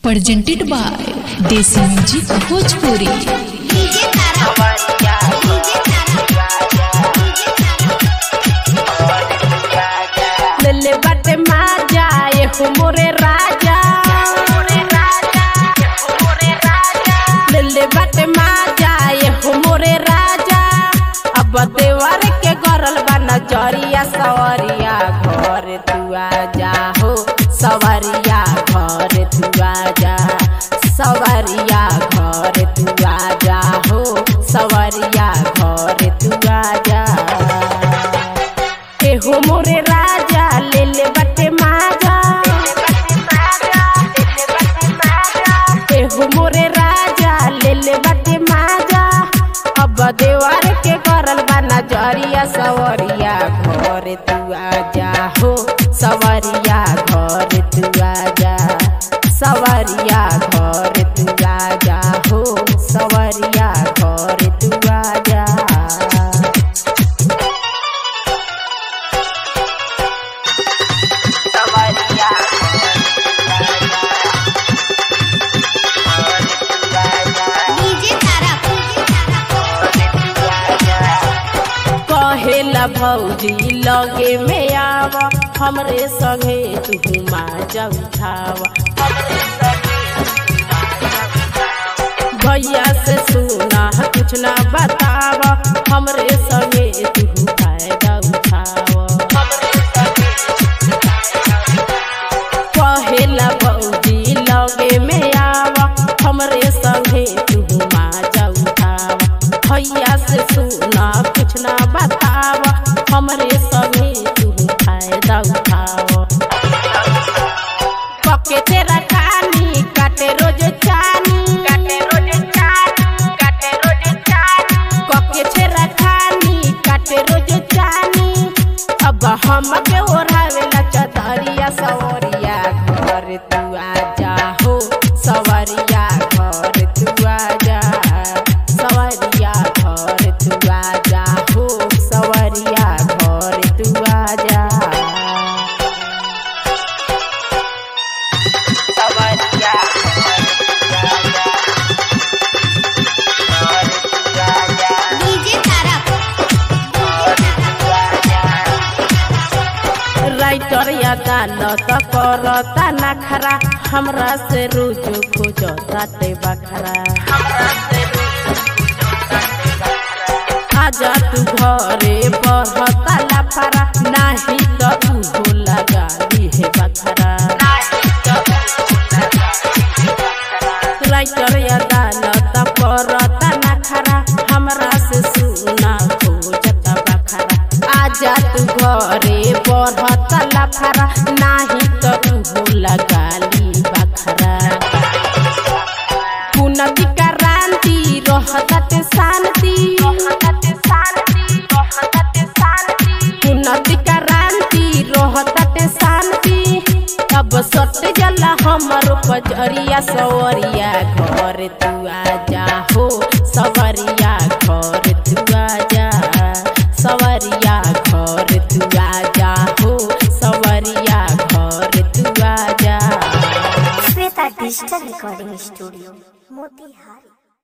presented by Desi Music Bhojpuri. DJ Tara DJ Tara लले बटे माजा ये हो मोरे राजा लले बटे माजा ये हो मोरे राजा अब देवर के गरल बा नजरिया सवरिया घर तू आजा हो सवरिया घर तू आजा सवरिया घर तू आजा हो सवरिया घर तू आजा एहो मोरे राजा ले ले बटे माजा एहो मोरे राजा ले ले बटे माजा अब देवार के करल बा नजरिया सवरिया घर तू आजा हो सवरिया घर तू आजा सवरिया घर तू आजा हो सवरिया घर तू आजा डीजे तारा कहेला भौजी लगे में आव हमरे संगे तू माजा उठाव भैया से सुना कुछ ना बताव हमरे संगे तू फायदा उठाव कहेला भौजी लगे में आव हमरे संगे तू माजा उठाव भैया से सुना कुछ ना बताव हमरे संगे तू फायदा उठाव पके तेरा कानी काटे रोज चानी काटे रोज चानी काटे रोज चानी पके तेरा कानी काटे रोज चानी अब हम के ओढ़ावेला चदरिया सवरिया घर तू आजा हो सवरिया घर तू आजा सवरिया घर तू आजा हो सवरिया घर तू आजा डीजे तारा राइटर या दालत करता नखरा हमरा से रोज खोजता ते बखरा आजा तू घरे पढ़ता लफरा नाही तो उहो लगा ली बखरा राइटर या दालत करता नखरा हमरा से सुना खोजता बखरा आजा तू घरे बढ़ता लफरा नाही तो उहो लगा ली बखरा पुनति क्रांति रहते शांति पुनति क्रांति रहते शांति अब सट जला हमर पजरिया सवरिया घर तू आजा हो सवरिया घर तू आजा सवरिया घर तू आजा हो सवरिया घर तू आजा Shweta digital recording studio Motihari